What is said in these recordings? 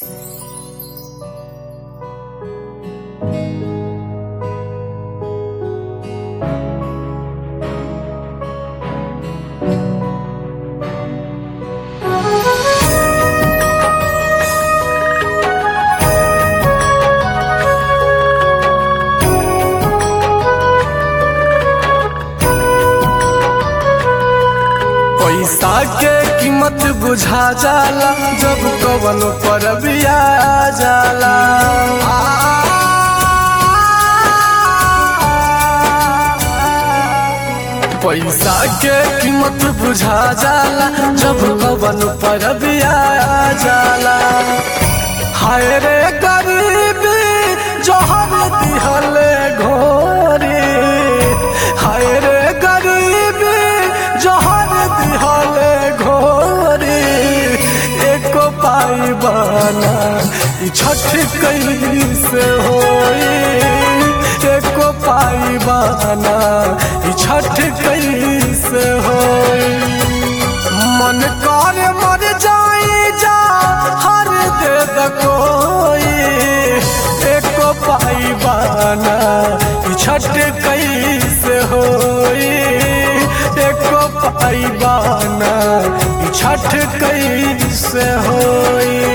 पैसा के कीमत बुझा जाला जब कवन पर बिया जाला पैसा के कीमत बुझा जाला जब कवन पर बिया जाला हाय रे गरीबी जहर दिहले घोरी हाय रे गरीबी जहर दिहले घोरी एको पाई बाना ई छठ कैसे होई एको पाई बाना ई छठ कैसे होई मन कर मर जाई जा हर दे द कोई एको पाई बाना ई छठ कैसे होई एको पाई बाना ई छठ कैसे होई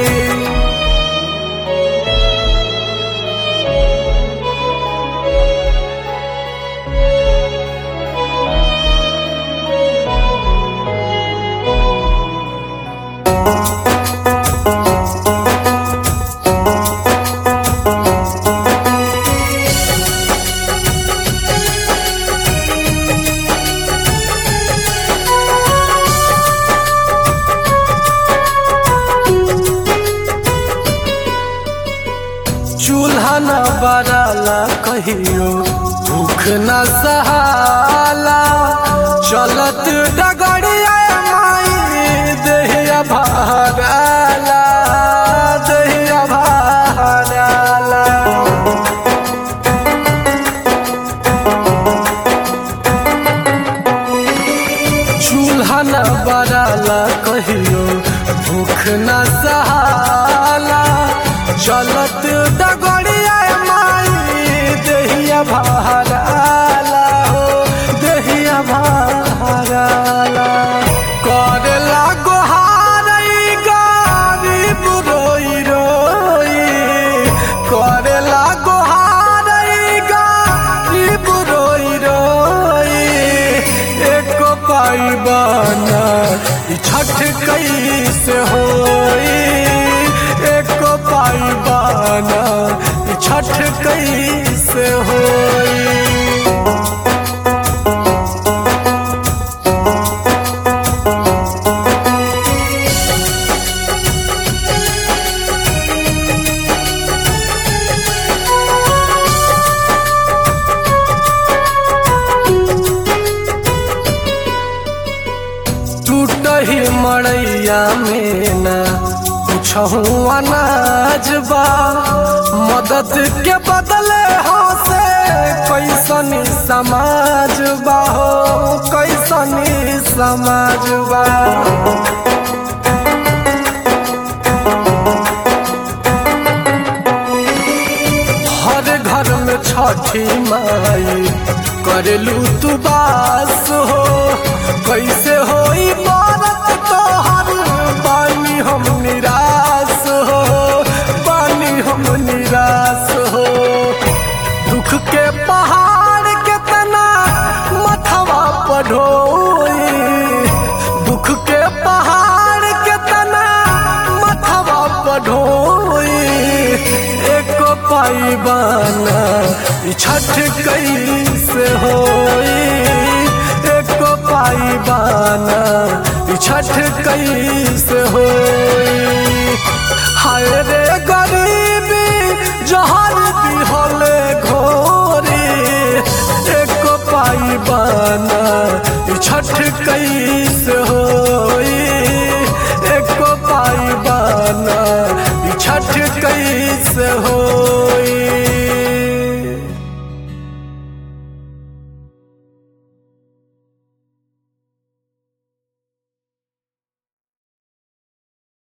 चूल्हा न बराला कहियो भूख न सहाला चलत डगड़िया माई देहिया भागाला देहिया भागाला चूल्हा न बराला कहियो भूख न सहाला चलत डगड़िया माई देहिया भाराला हो देहिया भाराला करेला गोहारई गरीब रोई रोई करेला गोहारई गरीब रोई रोई एको पाई बाना ई छठ कैसे होई एको पाई बाना ई छठ कैसे होई टूटही मड़ैया में न कुछहू अनाज बा मदद के बदले हो से कैसनी समाज बा हो कैसनी समाज बा हर घर में छठी माई करेलू तू बास हो कैसे होई बारत तोहर पानी हम निराश हो पानी हम निराश हो दुख के पहाड़ के तना मथवा पढ़ोई दुख के पहाड़ के तना मथवा पढ़ोई एको पाई बाना ई छठ कैसे होई एको पाई बाना ई छठ कैसे होई हाय रे गरीबी जहर दिहले घोरी एको पाई बाना ई छठ कैसे होई